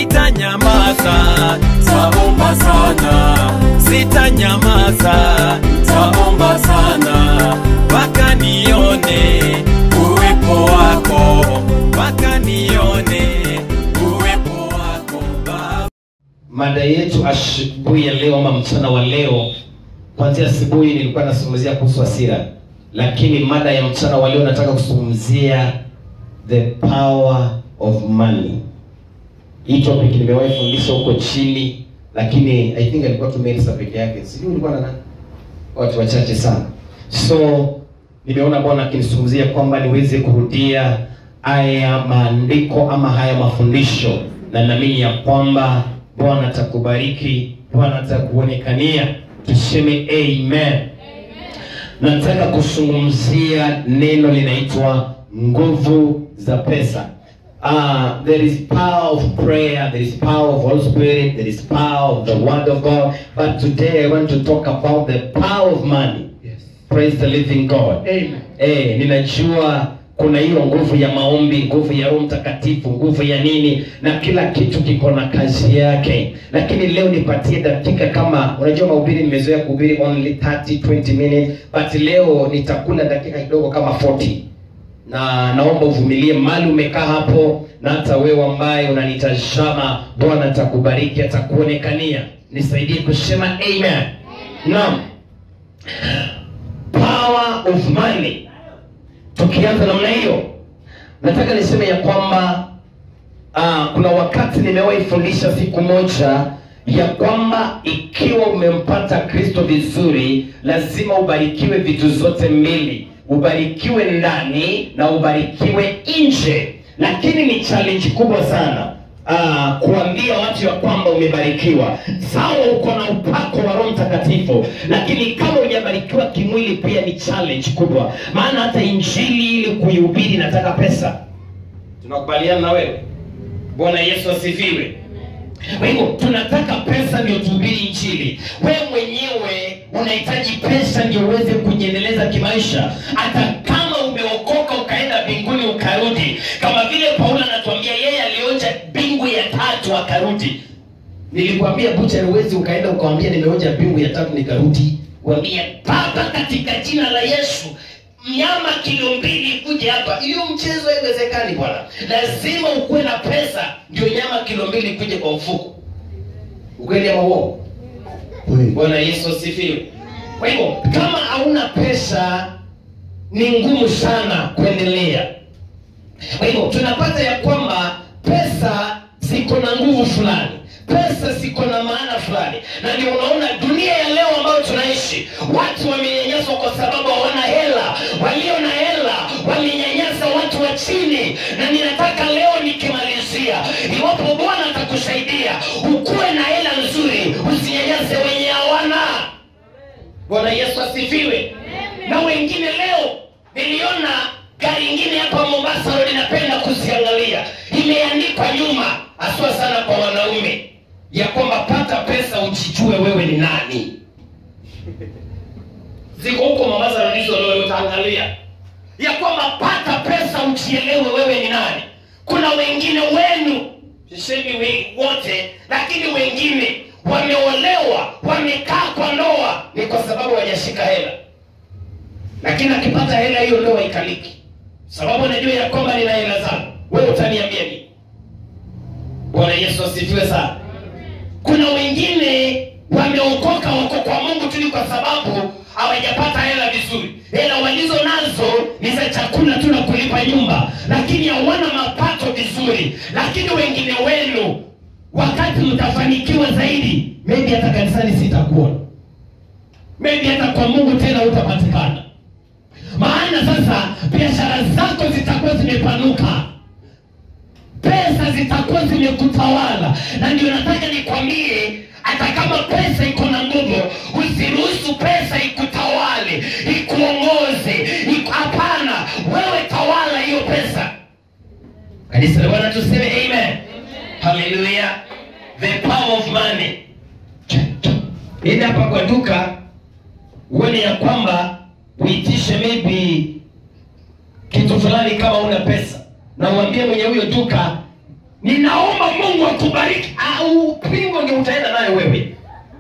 sitanyamaza, taomba sana, sitanyamaza, taomba sana, mpaka nione uwepo wako, mpaka nione uwepo wako Baba. mada yetu asubuhi ya leo ama mchana wa leo kwanzia asubuhi nilikuwa nazungumzia kuhusu hasira lakini mada ya mchana wa leo nataka kuzungumzia the power of money hii topic nimewahi fundisha huko chini lakini i think alikuwa tu Melissa peke yake sijui ulikuwa na nani watu wachache sana so nimeona bwana akinizungumzia kwamba niweze kurudia haya maandiko ama haya mafundisho na naamini ya kwamba bwana atakubariki bwana atakuonekania tuseme amen nataka kuzungumzia neno linaitwa nguvu za pesa Uh, there is power of prayer, there is power of Holy Spirit, there is power of the Word of God. But today I want to talk about the power of money. Yes. Praise the living God. Amen. Eh, ninajua kuna hiyo nguvu ya maombi, nguvu ya Roho Mtakatifu, nguvu ya nini, na kila kitu kiko na kazi yake. Lakini leo nipatie dakika kama, unajua mahubiri nimezoea kuhubiri only 30 20 minutes, but leo nitakula dakika kidogo kama 40 na naomba uvumilie mali umekaa hapo, na hata wewe ambaye unanitazama, Bwana atakubariki, atakuonekania. Nisaidie kusema amen. Naam, power of money. Tukianza namna hiyo, nataka niseme ya kwamba uh, kuna wakati nimewahi fundisha siku moja ya kwamba ikiwa umempata Kristo vizuri, lazima ubarikiwe vitu zote mbili, ubarikiwe ndani na ubarikiwe nje. Lakini ni challenge kubwa sana uh, kuambia watu ya kwamba umebarikiwa. Sawa, uko na upako wa Roho Mtakatifu, lakini kama hujabarikiwa kimwili pia ni challenge kubwa, maana hata injili ili kuihubiri nataka pesa. Tunakubaliana na wewe? Bwana Yesu asifiwe. Kwa hivyo tunataka pesa ndio tuhubiri injili. Wewe mwenyewe unahitaji pesa ndio uweze kujiendeleza kimaisha, hata kama umeokoka ukaenda mbinguni ukarudi, kama vile Paulo anatuambia yeye alionja mbingu ya tatu akarudi. Nilikwambia bucha, huwezi ukaenda ukawambia nimeonja mbingu ya tatu nikarudi. Wambia Baba, katika jina la Yesu nyama kilo mbili ikuje hapa. Hiyo mchezo haiwezekani bwana, lazima ukuwe na pesa ndio nyama kilo mbili ikuje kwa mfuko. Ukweli ama uongo? Kweli. Bwana Yesu asifiwe. Kwa hivyo kama hauna pesa ni ngumu sana kuendelea. Kwa hivyo tunapata ya kwamba pesa ziko na nguvu fulani, pesa ziko na maana fulani, na ndio unaona dunia ya leo ambayo tunaishi, watu wamenyanyaswa kwa sababu hawana hela. Walio na hela walinyanyasa watu wa chini, na ninataka leo nikimalizia, iwapo Bwana atakusaidia ukuwe na hela nzuri, usinyanyase wenye hawana. Bwana Yesu asifiwe. Na wengine leo niliona gari ingine hapa Mombasa road napenda kuziangalia, imeandikwa nyuma, haswa sana kwa wanaume, ya kwamba pata pesa ujijue wewe ni nani. Ziko huko Mombasa road hizo, leo utaangalia ya kwamba pata pesa ujielewe wewe ni nani. Kuna wengine wenu, sisemi we- wote, lakini wengine wameolewa, wamekaa kwa ndoa, ni kwa sababu hawajashika hela lakini akipata hela hiyo ndoa ikaliki, sababu anajua ya kwamba nina hela zangu. Wewe utaniambia nini? Bwana Yesu asifiwe sana. Kuna wengine wameokoka, wako kwa Mungu tu ni kwa sababu hawajapata hela vizuri. Hela walizo nazo ni za chakula tu na kulipa nyumba, lakini hawana mapato vizuri. Lakini wengine wenu, wakati mtafanikiwa zaidi, maybe hata kanisani sitakuona, maybe hata kwa Mungu tena hutapatikana maana sasa biashara zako zitakuwa zimepanuka, pesa zitakuwa zimekutawala. Na ndio nataka nikwambie, hata kama pesa iko na nguvu, usiruhusu pesa ikutawale, ikuongoze. iku- Hapana, wewe tawala hiyo pesa. Kanisa la Bwana tuseme amen. Haleluya. The power of money. Enda hapa kwa duka uone ya kwamba uitishe maybe kitu fulani kama una pesa na uambie mwenye huyo duka ninaomba mungu akubariki au pingo ndio utaenda nayo wewe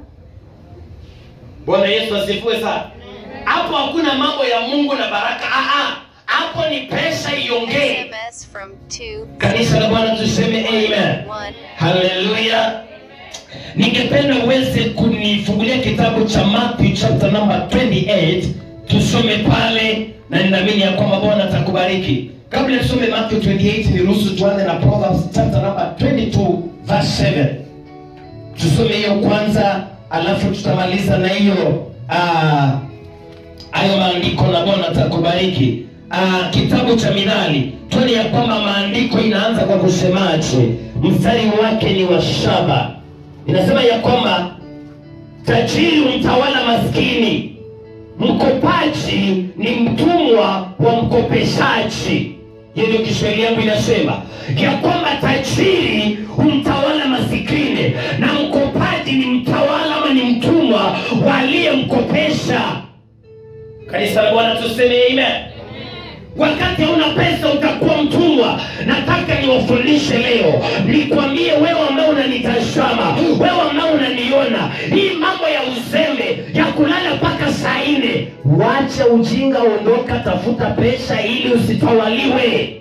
bwana yesu asifiwe sana hapo hakuna mambo ya mungu na baraka Ah, ah. hapo ni pesa iongee SMS from two kanisa la bwana tuseme amen one. haleluya ningependa uweze kunifungulia kitabu cha matthew chapter number 28 tusome pale na ninaamini ya kwamba bwana atakubariki kabla tusome matthew 28 niruhusu tuanze na proverbs chapter number 22 verse 7 tusome hiyo kwanza alafu tutamaliza na hiyo ah, hayo maandiko na bwana atakubariki uh, kitabu cha midhali tuone ya kwamba maandiko inaanza kwa kusemaje mstari wake ni wa shaba inasema ya kwamba tajiri mtawala maskini mkopaji ni mtumwa wa mkopeshaji hiyo ndio kiswahili yangu inasema ya kwamba tajiri humtawala masikini na mkopaji ni mtawala ama ni mtumwa waliyemkopesha kanisa la bwana tuseme amen wakati hauna pesa utakuwa mtumwa nataka niwafundishe leo nikwambie wewe ambao unanitazama wewe ambao unaniona hii mambo ya uzembe ya kulala mpaka saa nne wacha ujinga ondoka tafuta pesa ili usitawaliwe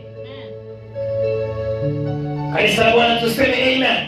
kanisa la bwana tuseme amen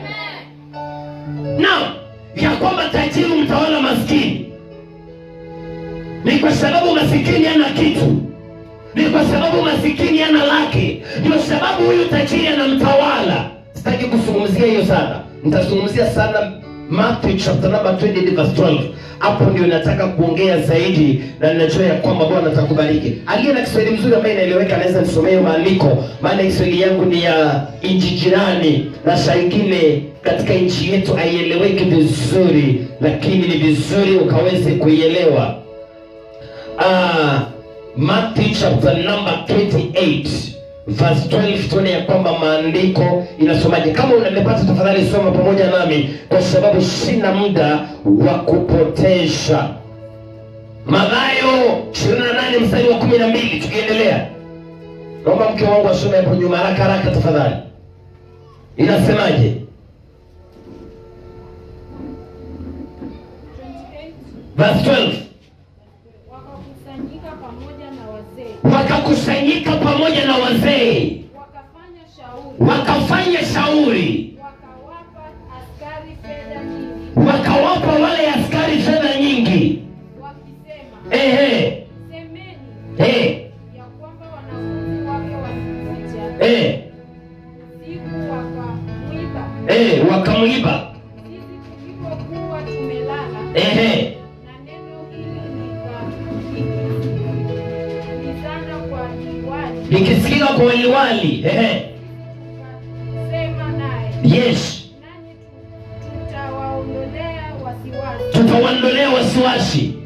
naam ya kwamba tajiri mtawala maskini ni kwa sababu masikini hana kitu ni kwa sababu masikini hana lake ndio sababu huyu tajiri anamtawala sitaki kuzungumzia hiyo sana nitazungumzia sana Matthew chapter number 20 verse 12 hapo ndio nataka kuongea zaidi na ninajua ya kwamba bwana atakubariki aliye na kiswahili mzuri ambaye inaeleweka anaweza nisomea hiyo maandiko maana kiswahili yangu ni ya nchi jirani na saa ingine katika nchi yetu haieleweki vizuri lakini ni vizuri ukaweze kuielewa uh, Matthew chapter number 28 verse 12 tuone ya kwamba maandiko inasomaje kama unamepata tafadhali soma pamoja nami kwa sababu sina muda wa kupotesha Mathayo 28 mstari wa 12 tukiendelea naomba mke wangu asome hapo nyuma haraka haraka tafadhali inasemaje 28 verse 12 wakakusanyika pamoja na wazee wakakusanyika pamoja na wazee wakafanya shauri wakafanya shauri wakawapa askari fedha nyingi wakawapa wale askari fedha nyingi wakisema ehe semeni eh, ya kwamba wanafunzi wake walikuja eh, siku wakamwiba eh, wakamwiba sisi tulipokuwa tumelala ehe na neno hili likasikilizana kwa liwali likisikika kwa waliwali ehe tukasema naye yes nanyi tu- tutawaondolea wasiwasi tutawaondolea wasiwasi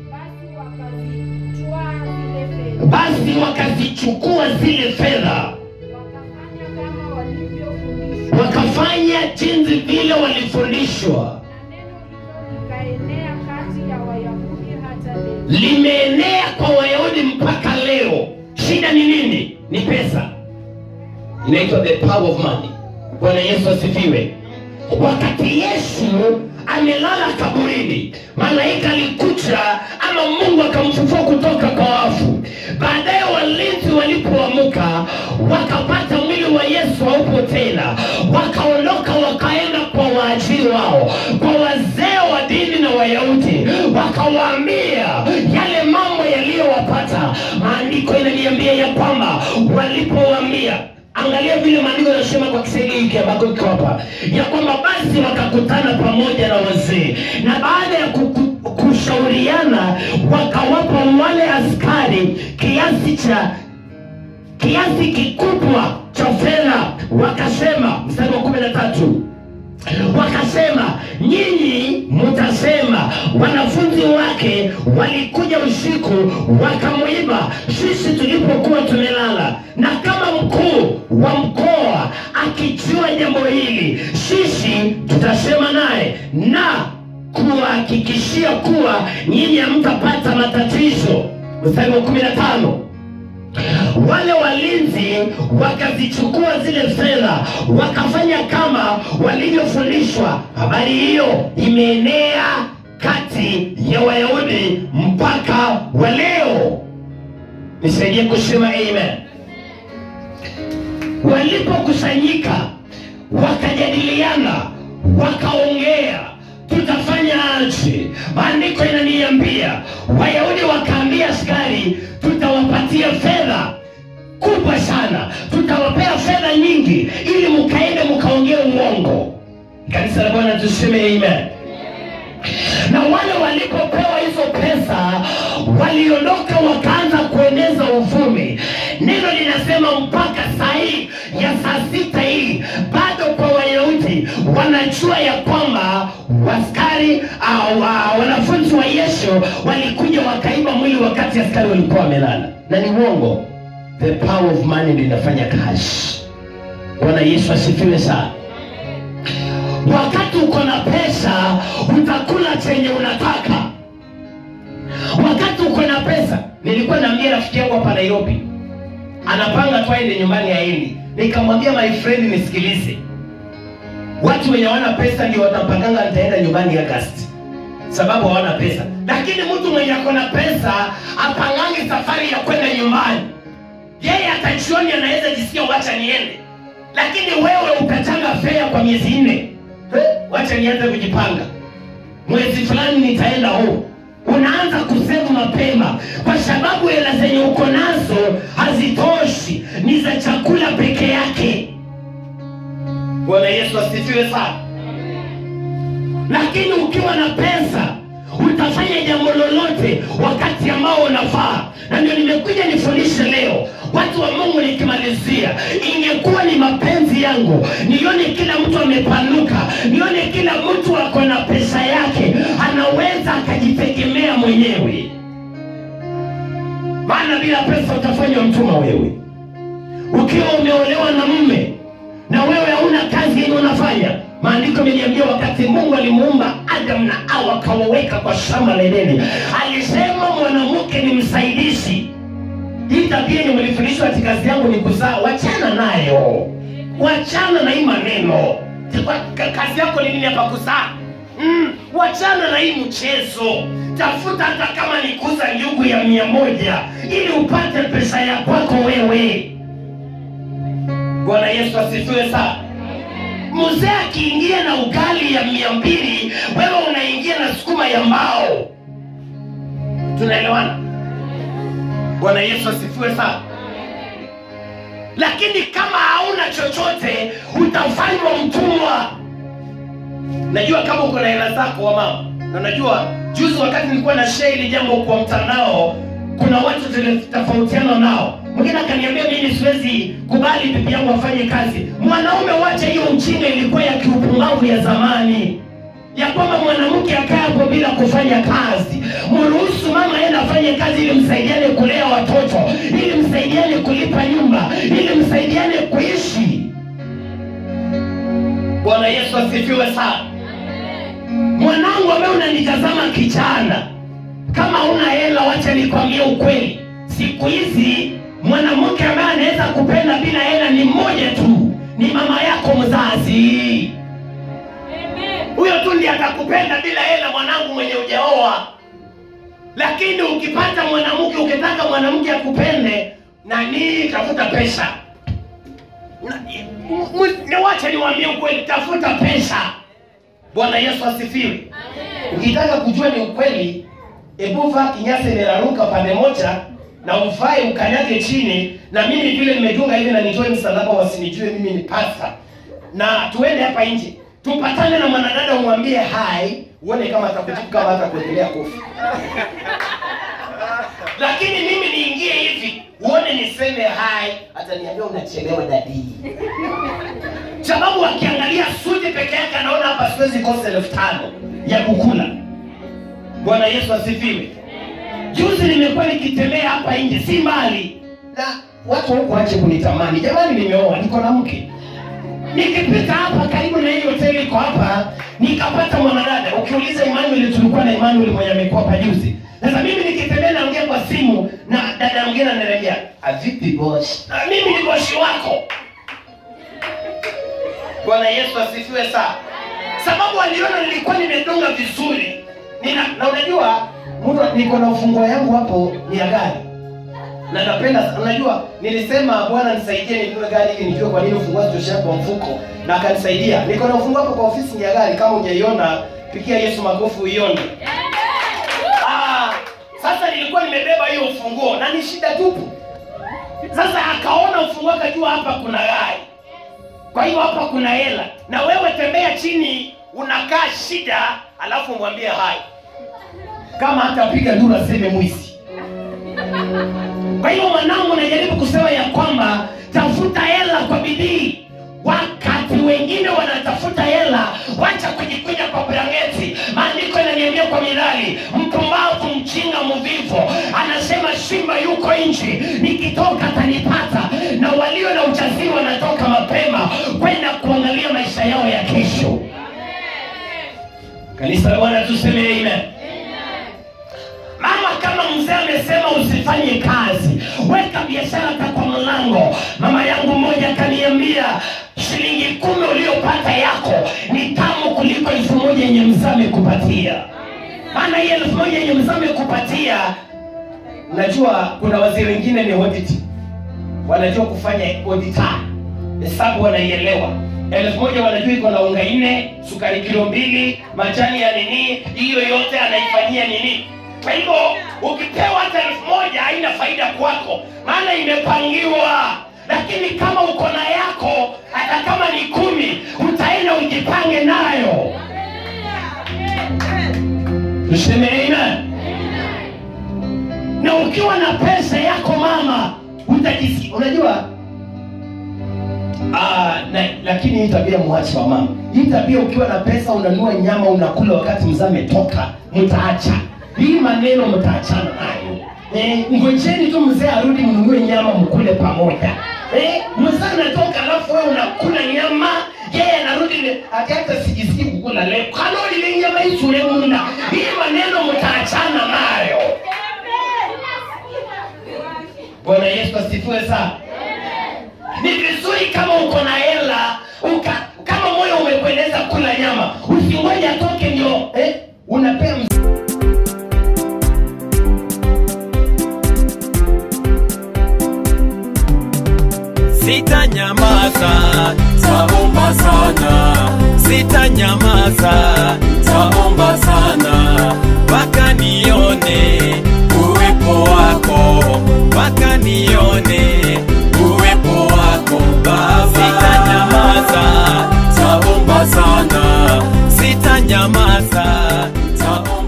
basi wakazi- basi wakazichukua twaa zile fedha zile fedha wakafanya kama walivyofundishwa wakafanya jinsi vile walifundishwa na neno hilo likaenea kati ya wayahudi hata leo limeenea kwa wayahudi mpaka leo shida ni nini ni pesa inaitwa the power of money bwana yesu asifiwe wakati yesu amelala kaburini malaika alikuja ama mungu akamfufua kutoka kwa wafu baadaye walinzi walipoamuka wakapata mwili wa yesu haupo tena wakaondoka wakaenda kwa waajiri wao kwa wazee wa dini na wayahudi wakawaambia yale mambo yaliyowapata maandiko inaniambia ya kwamba walipowaambia angalia vile maandiko yanasema kwa kiswahili hiki ambako iko hapa ya kwamba basi wakakutana pamoja na wazee na baada ya kuku- kushauriana wakawapa wale askari kiasi cha kiasi kikubwa cha fedha wakasema mstari wa kumi na tatu wakasema nyinyi mtasema wanafunzi wake walikuja usiku wakamwiba sisi tulipokuwa tumelala na kama mkuu wa mkoa akijua jambo hili sisi tutasema naye na kuwahakikishia kuwa nyinyi hamtapata matatizo mstari wa kumi na tano wale walinzi wakazichukua zile fedha wakafanya kama walivyofundishwa habari hiyo imeenea kati ya wayahudi mpaka wa leo nisaidie kusema amen walipokusanyika wakajadiliana wakaongea tutafanya aje maandiko inaniambia wayahudi wakaambia askari tutawapatia fedha kubwa sana tutawapea fedha nyingi ili mkaende mkaongee uongo kanisa la bwana tuseme amen na wale walipopewa hizo pesa waliondoka wakaanza kueneza uvumi neno linasema mpaka saa hii ya saa sita hii bado kwa wayahudi wanajua ya kwamba waskari au uh, wanafunzi wa yesu walikuja wakaiba mwili wakati askari walikuwa wamelala na ni uongo the power of money ndio inafanya kazi bwana yesu asifiwe sana wakati uko na pesa utakula chenye unataka wakati uko na pesa nilikuwa naambia rafiki yangu hapa nairobi anapanga tu aende nyumbani aendi nikamwambia my friend nisikilize watu wenye hawana pesa ndio watapanganga nitaenda nyumbani agasti sababu hawana pesa lakini mtu mwenye ako na pesa apangangi safari ya kwenda nyumbani yeye atajioni anaweza jisikia wacha niende lakini wewe utachanga fea kwa miezi nne Eh, wacha nianze kujipanga mwezi fulani nitaenda huu unaanza kusevu mapema kwa sababu hela zenye uko nazo hazitoshi ni za chakula peke yake bwana yesu asifiwe sana lakini ukiwa na pesa utafanya jambo lolote wakati ambao unafaa na ndio nimekuja nifundishe leo watu wa mungu nikimalizia ingekuwa ni mapenzi yangu nione kila mtu amepanuka nione kila mtu ako na pesa yake anaweza akajitegemea mwenyewe maana bila pesa utafanywa mtuma wewe ukiwa umeolewa na mme na wewe hauna kazi yenye unafanya maandiko imeniambia wakati mungu alimuumba adam na awa akawaweka kwa shamba la edeni alisema mwanamke ni msaidizi hii tabia yenye mlifundishwa ati kazi yangu ni kuzaa wachana nayo wachana na hii maneno Kwa- ka- kazi yako ni nini hapa kuzaa mm, wachana na hii mchezo tafuta hata kama ni kuuza njugu ya mia moja ili upate pesa ya kwako wewe bwana yesu asifiwe sana mzee akiingia na ugali ya mia mbili wewe unaingia na sukuma ya mbao tunaelewana bwana yesu asifiwe sana lakini kama hauna chochote utafanywa mtumwa najua kama uko na hela zako wa mama na najua juzi wakati nilikuwa na share hili jambo kwa mtandao kuna watu tulitofautiana nao mwingine akaniambia mimi siwezi kubali bibi yangu afanye kazi mwanaume wacha hiyo ujinga ilikuwa ya kiupumbavu ya zamani ya kwamba mwanamke akae hapo bila kufanya kazi mruhusu mama enda afanye kazi ili msaidiane kulea watoto ili msaidiane kulipa nyumba ili msaidiane kuishi bwana yesu asifiwe sana mwanangu ambaye unanitazama kijana kama una hela wacha nikwambie ukweli siku hizi mwanamke ambaye anaweza kupenda bila hela ni mmoja tu ni mama yako mzazi huyo tu ndiye atakupenda bila hela mwanangu mwenye ujaoa lakini ukipata mwanamke ukitaka mwanamke akupende nani tafuta pesa Na- mu- mu- niwache niwaambie ukweli tafuta pesa bwana yesu asifiwe ukitaka kujua ni ukweli hebu vaa kinyasa imeraruka pande moja na ufae ukanyage chini na mimi vile nimedunga hivi na nitoe msalaba wasinijue mimi ni pasta na tuende hapa nje tupatane na mwanadada umwambie hai uone kama atakujibu kama hata kuendelea kofi lakini mimi niingie hivi uone niseme hai ataniambia unachelewa dadii sababu akiangalia suti peke yake anaona hapa siwezi kosa elfu tano ya kukula bwana yesu asifiwe juzi nimekuwa nikitembea hapa nje si mbali na watu huku wache kunitamani jamani nimeoa niko na mke nikipita hapa karibu na hii hoteli iko hapa nikapata mwanadada ukiuliza Emmanuel tulikuwa na Emmanuel mwenye amekuwa hapa juzi sasa mimi nikitembea naongea kwa simu na dada mwingine ananiambia avipi boss na mimi ni bosi wako bwana yesu asifiwe sana sababu aliona nilikuwa nimedunga vizuri Nina, na unajua mtu niko na ufunguo yangu hapo ni ya gari na napenda unajua nilisema bwana nisaidie ninunue gari ili nijue kwa nini ufunguo sitoshea kwa mfuko na akanisaidia niko na ufunguo hapo kwa ofisi ya gari kama hujaiona pigia yesu makofi uione ah, sasa nilikuwa nimebeba hiyo ufunguo na ni shida tupu sasa akaona ufunguo akajua hapa kuna gari kwa hiyo hapa kuna hela na wewe tembea chini unakaa shida alafu mwambie hai kama hatapiga nduru aseme mwizi kwa hiyo mwanangu najaribu kusema ya kwamba tafuta hela kwa bidii wakati wengine wanatafuta hela wacha kujikuja kwa brangeti maandiko yananiambia kwa mirali mpumbavu mchinga mvivu anasema simba yuko nchi nikitoka atanipata na walio na ujasiri wanatoka mapema kwenda kuangalia maisha yao ya kesho kanisa la bwana tuseme amen mama kama mzee amesema usifanye kazi weka biashara hata kwa mlango mama yangu mmoja akaniambia shilingi kumi uliopata yako ni tamu kuliko elfu moja yenye mzee amekupatia maana hii elfu moja yenye mzee amekupatia unajua kuna wazee wengine ni audit wanajua kufanya audita hesabu wanaielewa elfu moja wanajua iko na unga nne sukari kilo mbili majani ya nini hiyo yote anaifanyia nini kwa hivyo ukipewa hata elfu moja haina faida kwako maana imepangiwa lakini kama uko na yako hata kama ni kumi utaenda ujipange nayo tuseme amen na ukiwa na pesa yako mama utajisikia unajua Ah, na, lakini hii tabia mwache wa mama hii tabia ukiwa na pesa unanua nyama unakula wakati mzee ametoka mtaacha hii maneno mtaachana nayo eh, ngojeni tu mzee arudi mnunue nyama mkule pamoja eh, mzee anatoka alafu wewe unakula nyama yeye anarudi le- ati hata sijisikii kukula leo kalori le nyama isule munda hii maneno mtaachana nayo bwana yesu asifiwe sana ni vizuri kama uko na hela uka kama moyo umekueleza kula nyama usingoja atoke ndio eh, unapea mz- sitanyamaza taomba sana sitanyamaza taomba sana mpaka nione uwepo wako mpaka nione uwepo wako baba sitanyamaza taomba sana sitanyamaza taomba